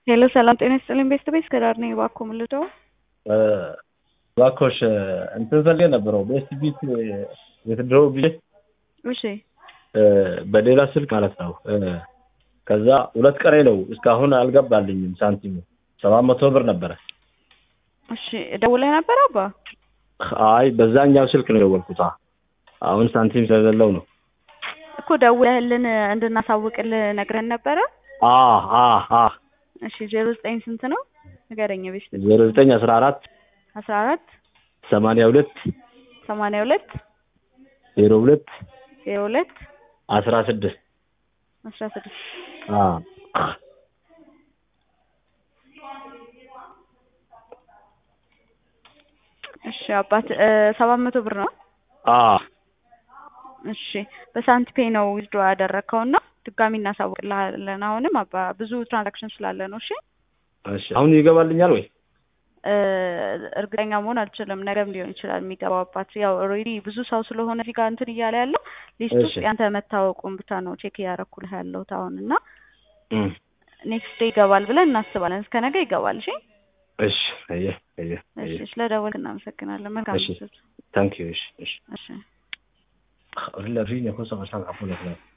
ሄሎ ሰላም ጤና ይስጥልኝ ቤስት ቤስ ከዳር ነኝ እባክዎ ምን ልተው እባክዎሽ እንትን ፈልጌ ነበረው ቤስት ቢት የትድሮ ብዬ እሺ በሌላ ስልክ ማለት ነው። ከዛ ሁለት ቀሬ ነው እስካሁን አልገባልኝም ሳንቲሙ ሰባት መቶ ብር ነበረ። እሺ ደውለህ ነበር አባ አይ በዛኛው ስልክ ነው የደወልኩት። አሁን ሳንቲም ስለሌለው ነው እኮ ደውለህልን እንድናሳውቅልህ ነግረን ነበረ አ አ አ እሺ ዜሮ ዘጠኝ ስንት ነው ንገረኝ ቤስት ዜሮ ዘጠኝ አስራ አራት አስራ አራት ሰማንያ ሁለት ሰማንያ ሁለት ዜሮ ሁለት ዜሮ ሁለት አስራ ስድስት አስራ ስድስት አ እሺ አባት ሰባት መቶ ብር ነው አ እሺ በሳንቲፔ ነው ዊዝድሮ ያደረግከው እና ድጋሚ እናሳውቅልሃለን አሁንም አባ ብዙ ትራንዛክሽን ስላለ ነው እሺ እሺ አሁን ይገባልኛል ወይ እርግጠኛ መሆን አልችልም። ነገም ሊሆን ይችላል የሚገባው አባት። ያው ኦልሬዲ ብዙ ሰው ስለሆነ እዚህ ጋር እንትን እያለ ያለው ሊስት ውስጥ እሺ። ያንተ መታወቁን ብቻ ነው ቼክ እያደረኩልህ ያለሁት አሁን እና እም፣ ኔክስት ዴይ ይገባል ብለን እናስባለን። እስከ ነገ ይገባል። እሺ እሺ አየ አየ እሺ። አየ ስለደወልክ እናመሰግናለን። መልካም እሺ ምሽት። ታንክ ዩ እሺ እሺ እሺ ولا فيني خصوصا عشان عفوا